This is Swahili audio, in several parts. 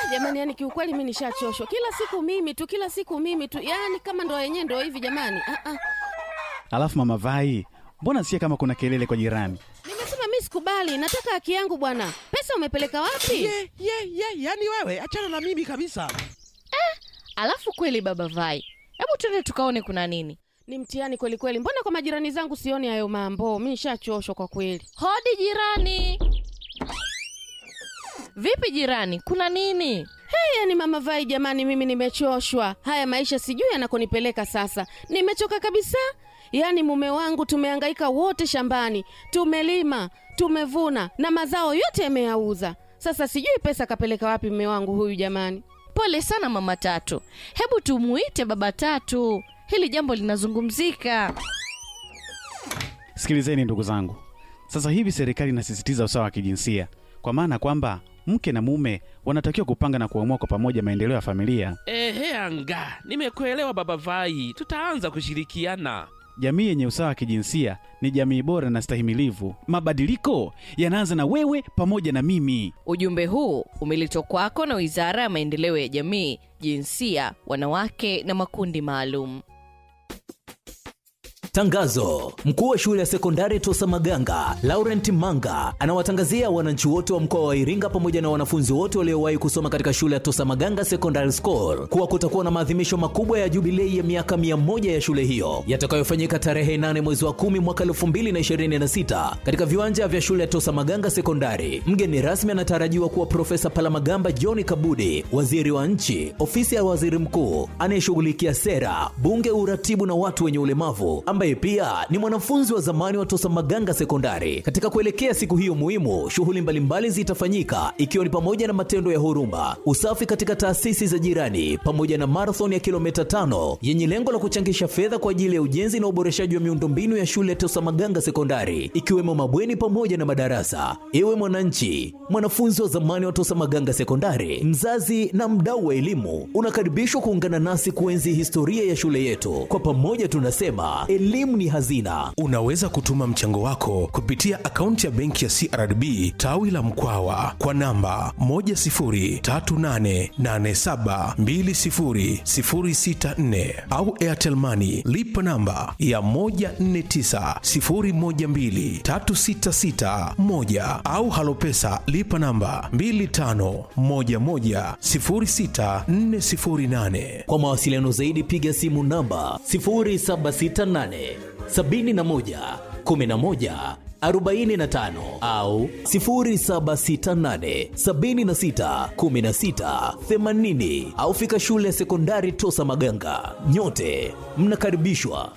jamani, yani kiukweli mi nishachoshwa. Kila siku mimi tu, kila siku mimi tu, yani kama ndo yenyewe ndo hivi jamani. Ah, ah. Alafu mama Vai, mbona sikia kama kuna kelele kwa jirani? Nimesema mi sikubali, nataka haki yangu bwana. Pesa umepeleka wapi? ye ye ye yani wewe achana na mimi kabisa Alafu kweli baba Vai, hebu twende tukaone kuna nini. Ni mtihani kweli kweli. Mbona kwa majirani zangu sioni hayo mambo? Mi nishachoshwa kwa kweli. Hodi jirani. Vipi jirani, kuna nini? Hey, yani mama Vai jamani, mimi nimechoshwa. Haya maisha sijui yanakonipeleka sasa. Nimechoka kabisa. Yaani mume wangu tumehangaika wote shambani, tumelima, tumevuna na mazao yote yameyauza. Sasa sijui pesa kapeleka wapi mume wangu huyu jamani. Pole sana mama Tatu, hebu tumuite baba Tatu, hili jambo linazungumzika. Sikilizeni ndugu zangu, sasa hivi serikali inasisitiza usawa wa kijinsia, kwa maana kwamba mke na mume wanatakiwa kupanga na kuamua kwa pamoja maendeleo ya familia. ehe anga nimekuelewa baba vai tutaanza kushirikiana Jamii yenye usawa wa kijinsia ni jamii bora na stahimilivu. Mabadiliko yanaanza na wewe pamoja na mimi. Ujumbe huu umeletwa kwako na Wizara ya Maendeleo ya Jamii, Jinsia, Wanawake na Makundi Maalum. Tangazo: mkuu wa shule ya sekondari Tosa Maganga Laurent Manga anawatangazia wananchi wote wa mkoa wa Iringa pamoja na wanafunzi wote waliowahi kusoma katika shule ya Tosa Maganga Secondary School kuwa kutakuwa na maadhimisho makubwa ya jubilei ya miaka mia moja ya shule hiyo yatakayofanyika tarehe 8 mwezi wa 10 mwaka 2026 katika viwanja vya shule ya Tosa Maganga Sekondari. Mgeni rasmi anatarajiwa kuwa Profesa Palamagamba John Kabudi, waziri wa nchi, ofisi ya waziri mkuu anayeshughulikia sera, bunge, uratibu na watu wenye ulemavu ambaye pia ni mwanafunzi wa zamani wa Tosa Maganga Sekondari. Katika kuelekea siku hiyo muhimu, shughuli mbalimbali zitafanyika ikiwa ni pamoja na matendo ya huruma, usafi katika taasisi za jirani, pamoja na marathon ya kilomita tano yenye lengo la kuchangisha fedha kwa ajili ya ujenzi na uboreshaji wa miundombinu ya shule ya Tosa Maganga Sekondari, ikiwemo mabweni pamoja na madarasa. Ewe mwananchi, mwanafunzi wa zamani wa Tosa Maganga Sekondari, mzazi na mdau wa elimu, unakaribishwa kuungana nasi kuenzi historia ya shule yetu. Kwa pamoja tunasema elimu ni hazina. Unaweza kutuma mchango wako kupitia akaunti ya benki ya CRDB tawi la Mkwawa kwa namba 10388720064 au Airtel Money lipa namba ya 1490123661 au Halopesa lipa namba 25110648. Kwa mawasiliano zaidi piga simu namba 0768 71 11 45 au 0768 76 16 80 au fika shule ya sekondari Tosa Maganga. Nyote mnakaribishwa.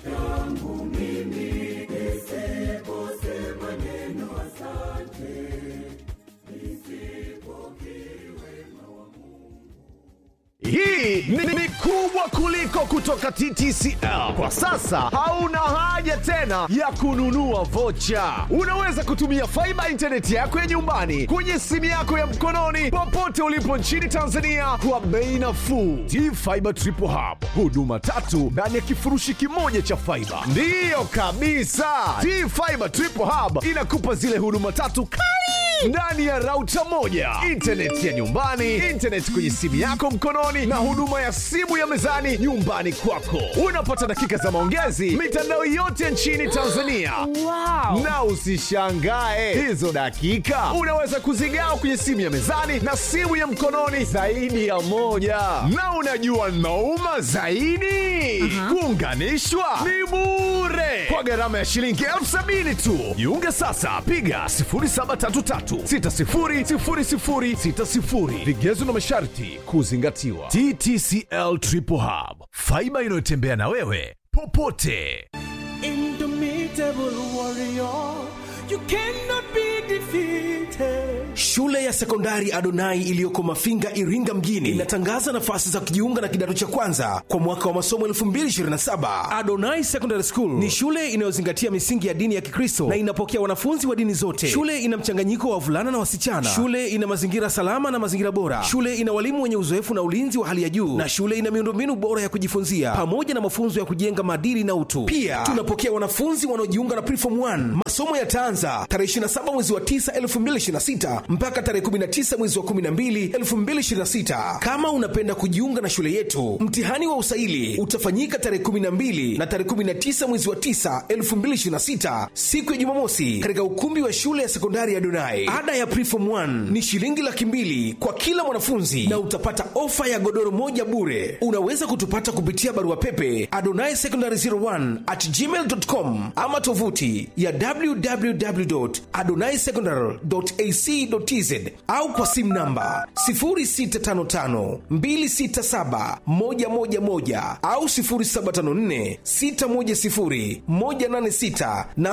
Hii ni, ni kubwa kuliko kutoka TTCL. Kwa sasa hauna haja tena ya kununua vocha. Unaweza kutumia faiba intaneti yako ya nyumbani kwenye simu yako ya mkononi popote ulipo nchini Tanzania kwa bei nafuu. T-Fiber Triple Hub, huduma tatu ndani ya kifurushi kimoja cha faiba. Ndiyo kabisa, T-Fiber Triple Hub inakupa zile huduma tatu kali ndani ya rauta moja, intaneti ya nyumbani, intaneti kwenye simu yako mkononi, na huduma ya simu ya mezani nyumbani kwako. Unapata dakika za maongezi mitandao yote nchini Tanzania. Wow. Na usishangae hizo dakika unaweza kuzigawa kwenye simu ya mezani na simu ya mkononi zaidi ya moja. Na unajua nauma zaidi, kuunganishwa ni bure kwa gharama ya shilingi elfu sabini tu. Jiunge sasa, piga 0733600060. Vigezo na masharti kuzingatiwa. TTCL Triple Hub, faiba inayotembea na wewe popote. Indomitable warrior, you cannot be defeated. Shule ya sekondari Adonai iliyoko Mafinga, Iringa mjini inatangaza nafasi za kujiunga na kidato cha kwanza kwa mwaka wa masomo 2027. Adonai Secondary School ni shule inayozingatia misingi ya dini ya Kikristo na inapokea wanafunzi wa dini zote. Shule ina mchanganyiko wa wavulana na wasichana. Shule ina mazingira salama na mazingira bora. Shule ina walimu wenye uzoefu na ulinzi wa hali ya juu, na shule ina miundombinu bora ya kujifunzia pamoja na mafunzo ya kujenga maadili na utu. Pia tunapokea wanafunzi wanaojiunga na Preform 1. Masomo yataanza tarehe 27 mwezi wa 9 2026 mpaka mpaka tarehe 19 mwezi wa 12 2026. Kama unapenda kujiunga na shule yetu, mtihani wa usaili utafanyika tarehe 12 na tarehe 19 mwezi wa 9 2026, siku ya Jumamosi, katika ukumbi wa shule ya sekondari ya Donai. Ada ya preform 1 ni shilingi laki mbili kwa kila mwanafunzi na utapata ofa ya godoro moja bure. Unaweza kutupata kupitia barua pepe adonai secondary 01 at gmail.com ama tovuti ya www.adonaisecondary.ac.tz au kwa simu namba 0655267111 au 0754610186 na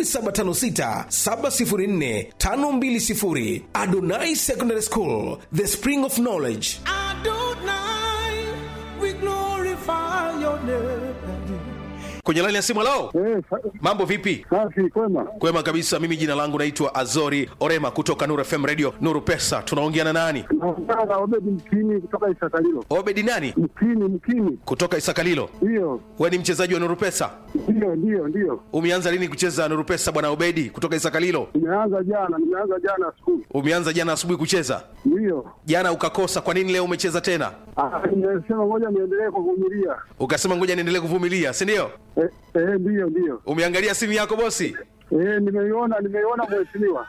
0756704520. Adonai Secondary School, the spring of knowledge. Adonai, we glorify your name. kwenye laini ya simu lao Eh, sa- mambo vipi safi kwema. kwema kabisa mimi jina langu naitwa azori orema kutoka nuru fm radio nuru pesa tunaongea na nani Naongea na Obedi Mkini kutoka Isakalilo. obedi nani Mkini, Mkini, kutoka isakalilo ndiyo we ni mchezaji wa nuru pesa ndiyo ndiyo ndiyo. umeanza lini kucheza nuru pesa bwana obedi kutoka isakalilo Nimeanza jana, nimeanza jana skulu, umeanza jana asubuhi kucheza ndiyo. jana ukakosa kwa nini leo umecheza tena Ah, Nimesema ngoja niendelee kuvumilia. ukasema ngoja niendelee kuvumilia si ndio Eh, eh, ndiyo ndiyo. umeangalia simu yako bosi Eh, nimeiona nimeiona mheshimiwa.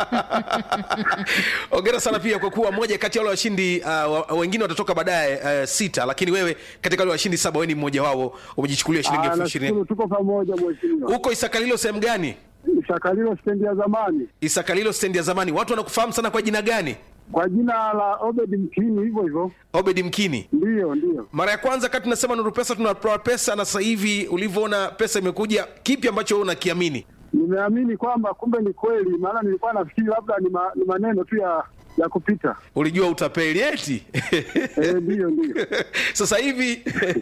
ongera sana pia kwa kuwa moja kati ya wale washindi uh, wa- wengine watatoka baadaye uh, sita lakini wewe katika wale washindi saba wewe ni mmoja wao umejichukulia shilingi Ah, elfu ishirini nashukuru tuko pamoja mheshimiwa. huko isakalilo sehemu gani Isakalilo stendi ya zamani isakalilo stendi ya zamani watu wanakufahamu sana kwa jina gani kwa jina la Obedi Mkini, hivyo hivyo. obedi mkini Ndiyo ndiyo. mara ya kwanza kati tunasema nuru pesa tunatoa pesa na sasa hivi ulivyoona pesa imekuja kipi ambacho wewe unakiamini Nimeamini kwamba kumbe ni kweli, maana nilikuwa nafikiri labda ni, ma, ni maneno tu ya ya kupita. ulijua utapeli eti Eh, ndiyo ndiyo. sasa hivi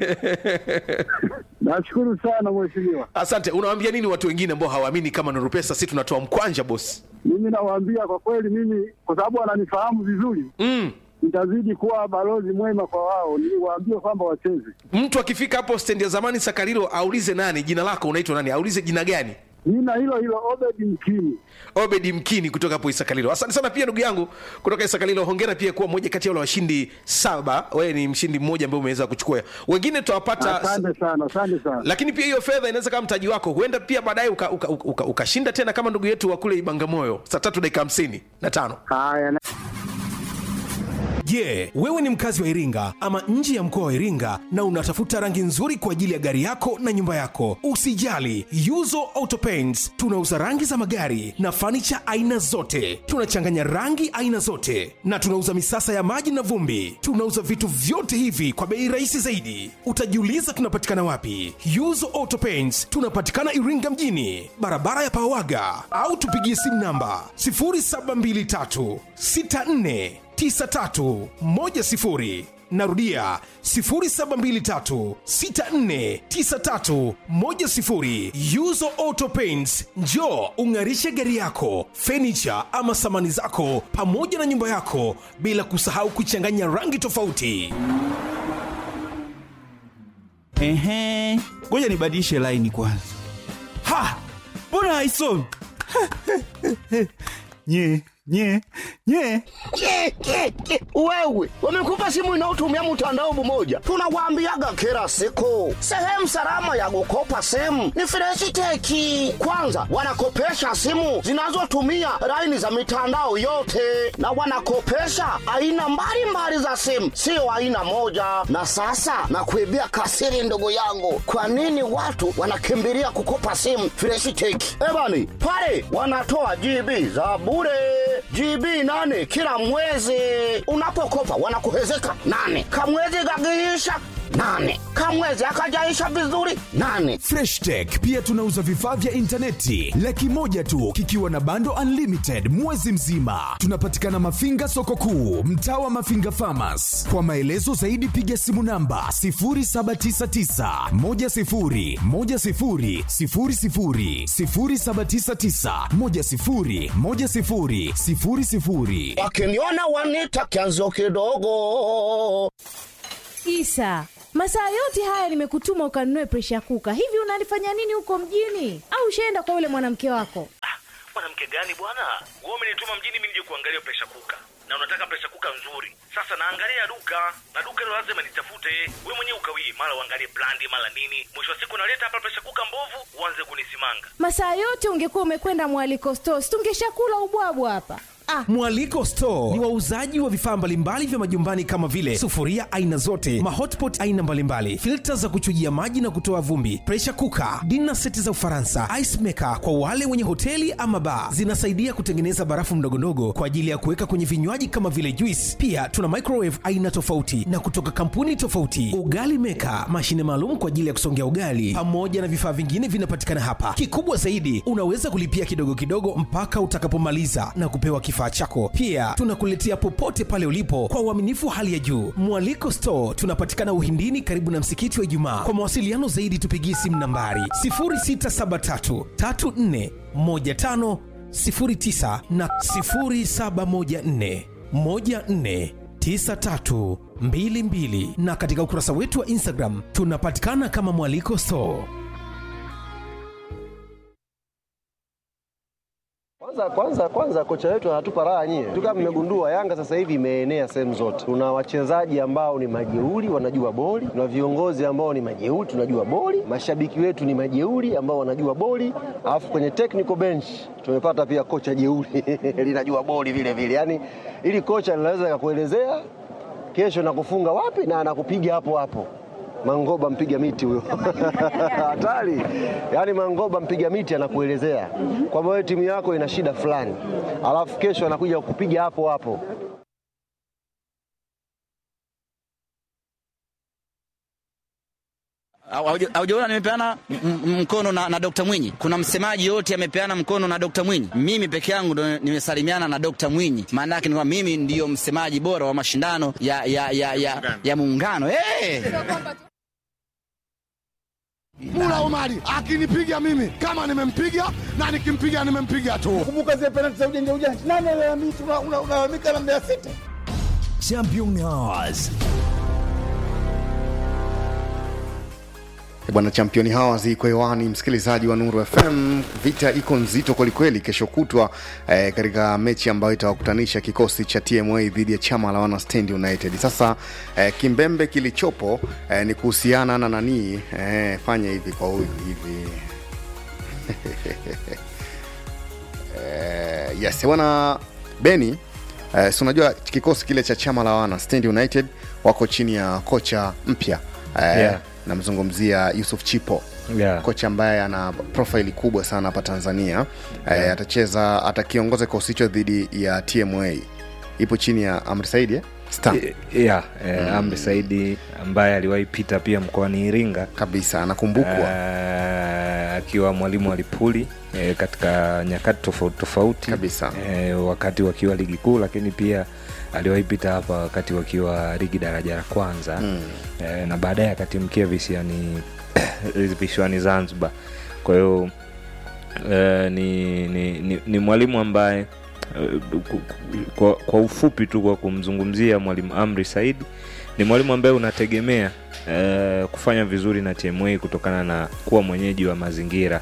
Nashukuru sana mheshimiwa. asante unawaambia nini watu wengine ambao hawaamini kama nuru pesa si tunatoa mkwanja bosi Mimi nawaambia kwa kweli, mimi kwa sababu wananifahamu vizuri, mm. nitazidi kuwa balozi mwema kwa wao, niwaambie kwamba wacheze. mtu akifika hapo stendi ya zamani sakarilo aulize nani jina lako unaitwa nani aulize jina gani Jina hilo hilo Obedi Mkini. obedi mkini kutoka hapo isakalilo asante sana pia ndugu yangu kutoka isakalilo hongera pia kuwa moja kati ya wale washindi saba wewe ni mshindi mmoja ambaye umeweza kuchukua wengine tutawapata Asante sana, asante sana. lakini pia hiyo fedha inaweza kama mtaji wako huenda pia baadaye ukashinda uka, uka, uka, ukashinda tena kama ndugu yetu wa kule ibangamoyo saa tatu dakika hamsini na tano Haya, na- je wewe ni mkazi wa iringa ama nje ya mkoa wa iringa na unatafuta rangi nzuri kwa ajili ya gari yako na nyumba yako usijali yuzo auto paints tunauza rangi za magari na fanicha aina zote tunachanganya rangi aina zote na tunauza misasa ya maji na vumbi tunauza vitu vyote hivi kwa bei rahisi zaidi utajiuliza tunapatikana wapi yuzo auto paints tunapatikana iringa mjini barabara ya pawaga au tupigie simu namba 0723 64 9310 narudia 0723649310 yuzo auto paints njo ung'arishe gari yako fenicha ama samani zako pamoja na nyumba yako bila kusahau kuchanganya rangi tofauti Ehe, ngoja nibadilishe laini kwanza. Ha, mbona haisomi? nye nye nye Ke, ke, ke. Wewe wamekupa simu inayotumia mtandao mmoja, tunawaambiaga kila siku, sehemu salama ya kukopa simu ni Freshiteki. Kwanza wanakopesha simu zinazotumia laini za mitandao yote, na wanakopesha aina mbalimbali za simu, sio aina moja. Na sasa nakuibia kasiri, ndugu yangu, kwa nini watu wanakimbilia kukopa simu Freshiteki? Ebani pale wanatoa GB za bure GB nane kila mwezi. Unapokopa wanakuhezeka nane, kamwezi kakiisha nane, kamwezi akajaisha vizuri nane. freshtech pia tunauza vifaa vya intaneti laki moja tu kikiwa na bando unlimited mwezi mzima tunapatikana mafinga soko kuu mtaa wa mafinga famas kwa maelezo zaidi piga simu namba 799 Wakiniona wanita kianzo kidogo. Isa, masaa yote haya nimekutuma ukanunue presha kuka. Hivi unalifanya nini huko mjini? Au ushaenda kwa yule mwanamke wako? mwanamke gani bwana wewe umenituma mjini mimi nije kuangalia presha kuka na unataka presha kuka nzuri sasa naangalia duka na duka hilo lazima nitafute wewe mwenyewe ukawii mara uangalie brandi mara nini mwisho wa siku naleta hapa presha kuka mbovu uanze kunisimanga masaa yote ungekuwa umekwenda mwaliko stos tungeshakula ubwabwa hapa ah. mwaliko store ni wauzaji wa vifaa mbalimbali vya majumbani kama vile sufuria aina zote mahotpot aina mbalimbali filta za kuchujia maji na kutoa vumbi presha kuka dina seti za ufaransa ice maker kwa wale wenye hoteli ama baa zinasaidia kutengeneza barafu mdogondogo kwa ajili ya kuweka kwenye vinywaji kama vile juice pia tuna microwave aina tofauti na kutoka kampuni tofauti ugali meka mashine maalum kwa ajili ya kusongea ugali pamoja na vifaa vingine vinapatikana hapa kikubwa zaidi unaweza kulipia kidogo kidogo mpaka utakapomaliza na kupewa kifaa chako pia tunakuletea popote pale ulipo kwa uaminifu wa hali ya juu mwaliko store tunapatikana uhindini karibu na msikiti wa ijumaa kwa mawasiliano zaidi tupigie simu nambari 0673 34 15 09 na 0714 14 9322 na katika ukurasa wetu wa instagram tunapatikana kama mwaliko store Kwanza kwanza kwanza kocha wetu anatupa raha nyie. Tu kama mmegundua Yanga sasa hivi imeenea sehemu zote. Tuna wachezaji ambao ni majeuri wanajua boli, tuna viongozi ambao ni majeuri tunajua boli, mashabiki wetu ni majeuri ambao wanajua boli, alafu kwenye technical bench tumepata pia kocha jeuri linajua boli vile vile. Yaani ili kocha linaweza kukuelezea kesho nakufunga wapi na anakupiga hapo hapo. Mangoba mpiga miti huyo hatari. Yaani Mangoba mpiga miti anakuelezea kwamba wewe timu yako ina shida fulani, alafu kesho anakuja kukupiga hapo hapo. Haujaona nimepeana m- m- mkono na, na Dr. Mwinyi? Kuna msemaji yote amepeana mkono na Dr. Mwinyi? Mimi peke yangu ndo nimesalimiana na Dr. Mwinyi. Maana yake ni kwamba mimi ndiyo msemaji bora wa mashindano ya, ya, ya, ya, ya muungano hey! Mula Omari akinipiga mimi kama nimempiga na nikimpiga nimempiga tu. Kumbuka zile penalti za ujanja ujanja. Nani analalamika unalalamika na Mbeya City? Champions. bwana championi hawa ziko hewani msikilizaji wa nuru fm vita iko nzito kwelikweli kesho kutwa eh, katika mechi ambayo itawakutanisha kikosi cha tma dhidi ya chama la wana stand united sasa eh, kimbembe kilichopo eh, ni kuhusiana na nanii eh, fanya hivi kwa huyu hivi eh, yes bwana beni eh, si unajua kikosi kile cha chama la wana stand united wako chini ya kocha mpya eh, Yeah. namzungumzia yusuf chipo Yeah. kocha ambaye ana profaili kubwa sana hapa tanzania yeah. e, atacheza atakiongoza kikosi hicho dhidi ya tma ipo chini ya amri saidi eh? Star. yeah, eh, amri saidi ambaye aliwahi pita pia mkoani iringa kabisa anakumbukwa eh, akiwa mwalimu wa lipuli eh, katika nyakati tofauti tofauti kabisa eh, wakati wakiwa ligi kuu lakini pia aliwahi pita hapa wakati wakiwa ligi daraja la kwanza mm. eh, na baadaye akatimkia visiani visiwani zanzibar kwa hiyo eh, ni, ni, ni, ni mwalimu ambaye eh, ku- ku- kwa, kwa ufupi tu kwa kumzungumzia mwalimu amri saidi ni mwalimu ambaye unategemea eh, kufanya vizuri na tma kutokana na kuwa mwenyeji wa mazingira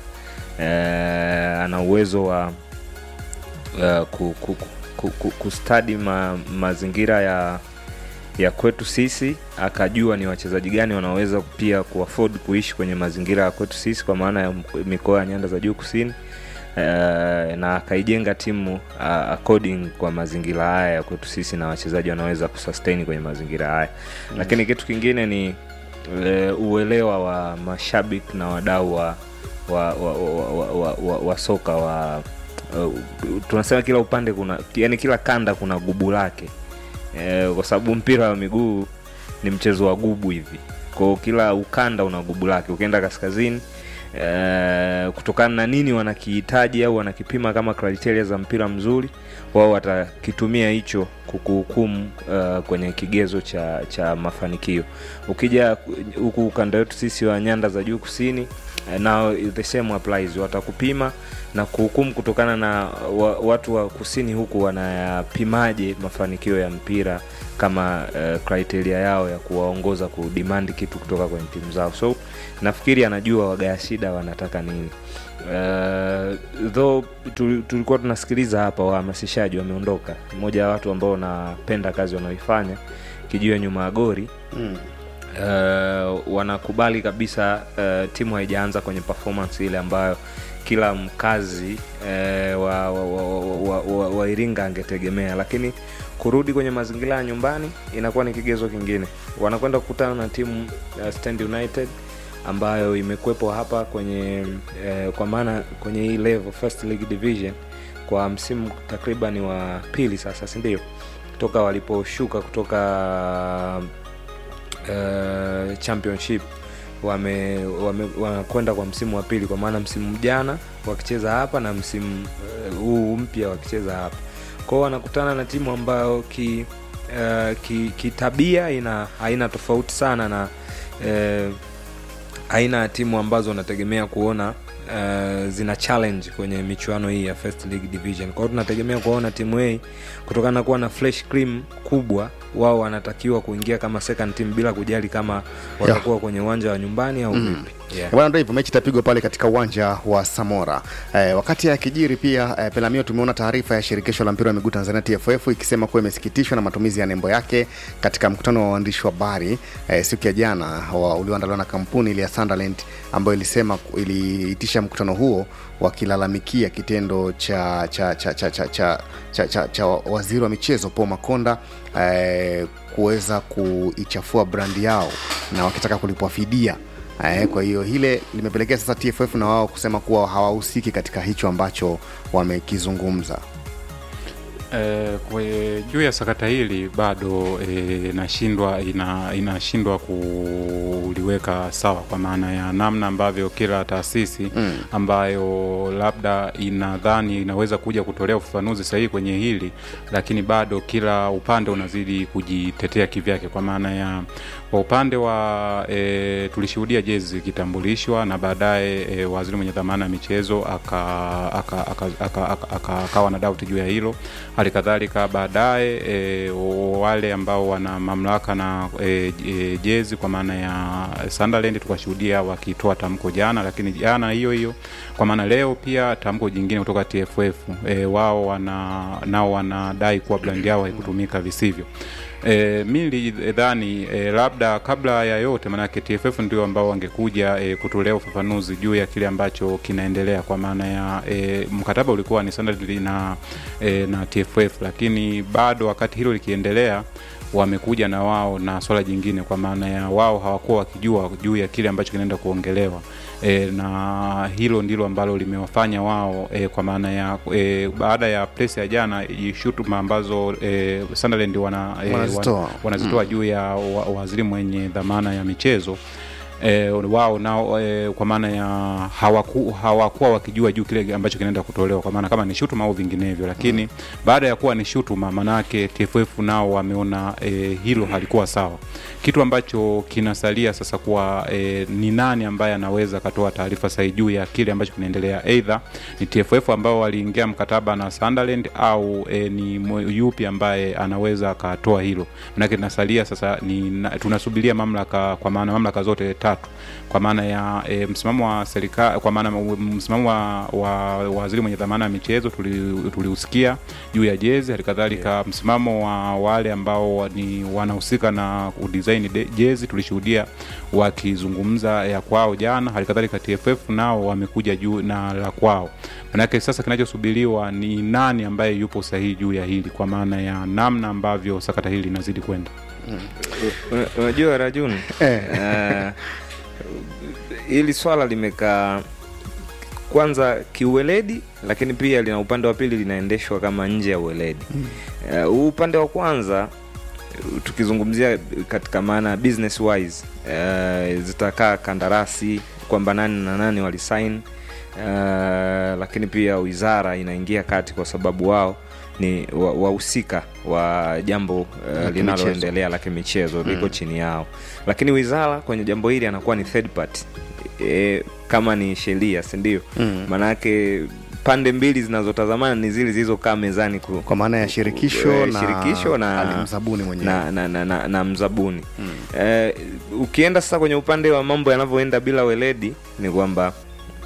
eh, ana uwezo wa uh, ku, ku, ku, ku, kustadi ma, mazingira ya ya kwetu sisi akajua ni wachezaji gani wanaweza pia kuafford kuishi kwenye mazingira ya kwetu sisi kwa maana ya mk- mikoa ya nyanda za juu kusini uh, na akaijenga timu uh, according kwa mazingira haya ya kwetu sisi na wachezaji wanaweza kusustain kwenye mazingira haya mm. lakini kitu kingine ni uh, uelewa wa mashabiki na wadau wa wa, wa, wa, wa, wa, wa, wa soka wa uh, tunasema kila upande kuna yani kila kanda kuna gubu lake eh, kwa sababu mpira wa miguu ni mchezo wa gubu hivi kwao kila ukanda una gubu lake ukienda kaskazini eh, kutokana na nini wanakihitaji au wanakipima kama kriteria za mpira mzuri wao watakitumia hicho kukuhukumu uh, kwenye kigezo cha cha mafanikio ukija huku ukanda wetu sisi wa nyanda za juu kusini eh, nao the same applies watakupima na kuhukumu kutokana na wa, watu wa kusini huku wanayapimaje mafanikio ya mpira kama uh, criteria yao ya kuwaongoza kudemand kitu kutoka kwenye timu zao so nafikiri anajua wagaya shida wanataka nini Uh, though tu- tulikuwa tunasikiliza hapa wahamasishaji wameondoka mmoja wa watu ambao wanapenda kazi wanaoifanya kijua nyuma ya gori Mm. uh, wanakubali kabisa uh, timu haijaanza kwenye performance ile ambayo kila mkazi uh, wa, wa, wa, wa, wa, wa iringa angetegemea lakini kurudi kwenye mazingira ya nyumbani inakuwa ni kigezo kingine wanakwenda kukutana na timu uh, stand united ambayo imekwepo hapa kwenye eh, kwa maana kwenye hii level first league division kwa msimu takriban wa pili sasa sindio toka waliposhuka kutoka uh, championship wame wame- wanakwenda kwa msimu wa pili kwa maana msimu jana wakicheza hapa na msimu eh, huu mpya wakicheza hapa kwao wanakutana na timu ambayo ki uh, ki- kitabia ina haina tofauti sana na uh, aina ya timu ambazo unategemea kuona uh, zina challenge kwenye michuano hii ya first league division kwao tunategemea kuona timu hii kutokana na kuwa na fresh cream kubwa wao wanatakiwa kuingia kama second team bila kujali kama watakuwa kwenye uwanja wa nyumbani au Mm. vipi yeah. bwana ndo hivyo mechi itapigwa pale katika uwanja wa samora eh, wakati ya kijiri pia eh, pelamio tumeona taarifa ya shirikisho la mpira wa miguu tanzania tff ikisema kuwa imesikitishwa na matumizi ya nembo yake katika mkutano wa waandishi wa habari eh, siku ya jana wa- ulioandaliwa na kampuni ile ya sunderland ambayo ilisema iliitisha mkutano huo wakilalamikia kitendo cha cha cha cha cha, cha, cha, cha, cha waziri wa michezo paul makonda eh, kuweza kuichafua brandi yao na wakitaka kulipwa fidia Eh, kwa hiyo hile limepelekea sasa TFF na wao kusema kuwa hawahusiki katika hicho ambacho wamekizungumza. Eh, kwe, juu ya sakata hili bado eh, inashindwa ina, inashindwa kuliweka sawa kwa maana ya namna ambavyo kila taasisi Mm. ambayo labda inadhani inaweza kuja kutolea ufafanuzi sahihi kwenye hili, lakini bado kila upande unazidi kujitetea kivyake, kwa maana ya kwa upande wa e, tulishuhudia jezi zikitambulishwa na baadaye e, waziri mwenye dhamana ya michezo akawa aka, aka, aka, aka, aka, akawa na dauti juu ya hilo. Hali kadhalika baadaye e, wale ambao wana mamlaka na e, e, jezi kwa maana ya Sunderland tukashuhudia wakitoa tamko jana, lakini jana hiyo hiyo kwa maana leo pia tamko jingine kutoka TFF e, wao wana nao wanadai kuwa brand yao haikutumika visivyo. E, mi nilidhani e, labda kabla ya yote, maanake TFF ndio ambao wangekuja e, kutolea ufafanuzi juu ya kile ambacho kinaendelea, kwa maana ya e, mkataba ulikuwa ni Sunderland na, e, na TFF, lakini bado wakati hilo likiendelea wamekuja na wao na swala jingine, kwa maana ya wao hawakuwa wakijua juu ya kile ambacho kinaenda kuongelewa e, na hilo ndilo ambalo limewafanya wao e, kwa maana ya e, baada ya press ya jana i- shutuma ambazo e, Sunderland wana, e, Wanazitoa. wana- wanazitoa Mm. juu ya wa, waziri mwenye dhamana ya michezo E, wao nao e, kwa maana ya hawaku, hawakuwa wakijua juu kile ambacho kinaenda kutolewa kwa maana kama ni shutuma au vinginevyo, lakini baada ya kuwa ni shutuma, maanake TFF nao wameona e, hilo halikuwa sawa, kitu ambacho kinasalia sasa kuwa e, ni nani ambaye anaweza akatoa taarifa sahihi juu ya kile ambacho kinaendelea, aidha ni TFF ambao waliingia mkataba na Sunderland au e, ni mwe- yupi ambaye anaweza akatoa hilo, manake tunasalia sasa ni na, tunasubiria mamlaka, kwa maana mamlaka zote tatu, kwa maana ya e, msimamo wa serikali, kwa maana m- msimamo wa, wa waziri mwenye dhamana ya michezo tuli- tuliusikia juu ya jezi, hali kadhalika msimamo wa wale ambao wa- ni wanahusika na kudesign de- jezi tulishuhudia wakizungumza ya kwao jana, hali kadhalika TFF nao wamekuja juu na la kwao. Manake sasa kinachosubiriwa ni nani ambaye yupo sahihi juu ya hili, kwa maana ya namna ambavyo sakata hili linazidi kwenda. Una- unajua rajuni Eh. uh, hili swala limekaa kwanza kiuweledi lakini pia lina upande wa pili linaendeshwa kama nje ya uweledi Eh, huu upande wa kwanza uh, tukizungumzia katika maana business wise uh, zitakaa kandarasi kwamba nani na nani walisain uh, lakini pia wizara inaingia kati kwa sababu wao ni wa- wahusika wa, jambo uh, La linaloendelea la kimichezo liko Mm. chini yao lakini wizara kwenye jambo hili anakuwa ni third party e, kama ni sheria sindio Mm. maanake pande mbili zinazotazamana ni zile zilizokaa mezani ku, Kwa maana ya shirikisho eh, na shirikisho na, alimzabuni mwenyewe. na, na, na, na, na mzabuni eh, ukienda sasa kwenye upande wa mambo yanavyoenda bila weledi ni kwamba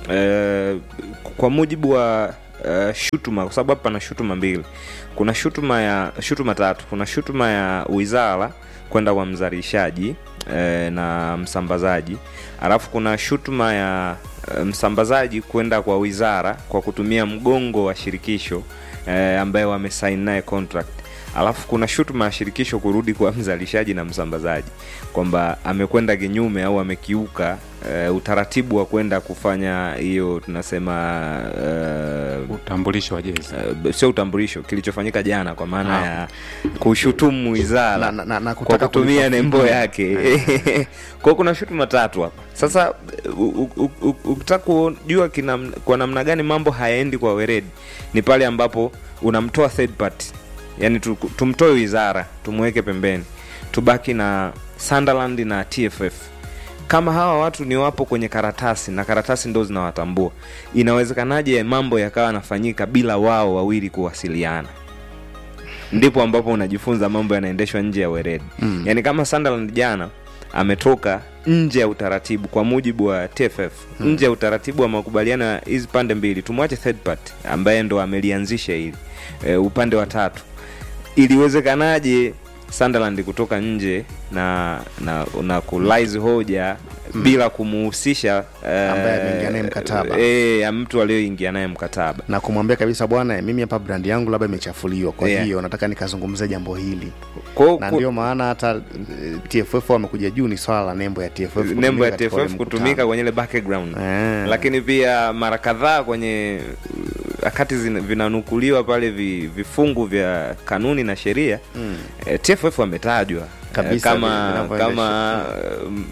eh, kwa mujibu wa uh, shutuma kwa sababu hapa pana shutuma mbili kuna shutuma ya shutuma tatu kuna shutuma ya wizara kwenda kwa mzalishaji eh, na msambazaji alafu kuna shutuma ya eh, msambazaji kwenda kwa wizara kwa kutumia mgongo wa shirikisho eh, ambaye wamesain naye contract alafu kuna shutuma ya shirikisho kurudi kwa mzalishaji na msambazaji kwamba amekwenda kinyume au amekiuka uh, utaratibu wa kwenda kufanya hiyo tunasema uh, utambulisho wa jezi uh, sio utambulisho kilichofanyika jana kwa maana Ah. ya kushutumu wizara Na- na- na- na kwa kutaka kutumia kulipa nembo fidia. yake kwao kuna shutuma tatu hapa sasa u- u- u- ukitaka kujua kina, kwa namna gani mambo hayaendi kwa weredi ni pale ambapo unamtoa third party yani tu, tumtoe wizara tumweke pembeni tubaki na sunderland na tff kama hawa watu ni wapo kwenye karatasi na karatasi ndo zinawatambua inawezekanaje mambo yakawa yanafanyika bila wao wawili kuwasiliana ndipo ambapo unajifunza mambo yanaendeshwa nje ya weredi Mm. yaani kama sunderland jana ametoka nje ya utaratibu kwa mujibu wa tff Mm. nje ya utaratibu wa makubaliano ya hizi pande mbili tumwache third party ambaye ndo amelianzisha hili e, upande wa tatu iliwezekanaje sunderland kutoka nje na na, na kulaizi hoja Mm. bila kumuhusisha eh, Ambaye ameingia naye mkataba. eh, ya mtu aliyoingia naye mkataba na kumwambia kabisa bwana mimi hapa brandi yangu labda imechafuliwa kwa Yeah. hiyo nataka nikazungumzia jambo hili Kwa- na kwa- ndio maana hata eh, tff wamekuja juu ni swala la nembo ya tff nembo ya kutumika katika ule tff mkutano. kutumika kwenye ile background lakini pia mara kadhaa kwenye uh, wakati zina- vinanukuliwa pale vi, vifungu vya kanuni na sheria Mm. eh, tff wametajwa eh, Kabisa, kama vinavyoendesha. kama mm,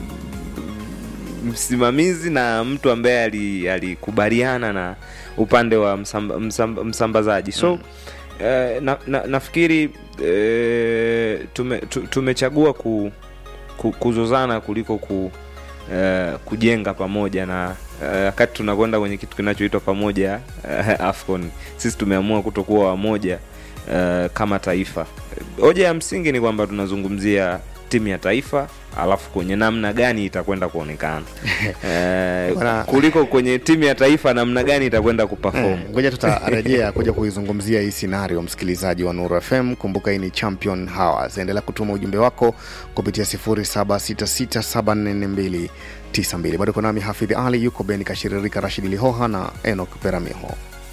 msimamizi na mtu ambaye ali- alikubaliana na upande wa msamba, msamba, msambazaji so mm. eh, na, na, nafikiri eh, tume, tu, tumechagua ku, ku, kuzozana kuliko ku, eh, kujenga pamoja na eh, wakati tunakwenda kwenye kitu kinachoitwa pamoja eh, afcon sisi tumeamua kutokuwa wamoja eh, kama taifa hoja ya msingi ni kwamba tunazungumzia timu ya taifa alafu kwenye namna gani itakwenda kuonekana eh, Bwana- kuliko kwenye timu ya taifa namna gani itakwenda kuperform Eh, ngoja tutarejea kuja kuizungumzia hii scenario msikilizaji wa nuru fm kumbuka hii ni champion hours endelea kutuma ujumbe wako kupitia 0766744292 bado kunami hafidhi ali yuko beni kashiririka rashidi lihoha na enok peramiho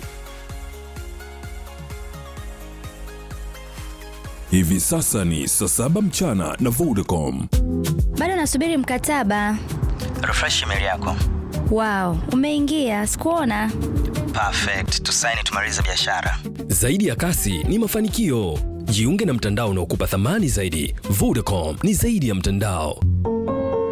Hivi sasa ni saa saba mchana na Vodacom. bado nasubiri mkataba refresh email yako wow umeingia sikuona perfect tusaini tumalize biashara Zaidi ya kasi ni mafanikio. Jiunge na mtandao unaokupa thamani zaidi. Vodacom ni zaidi ya mtandao.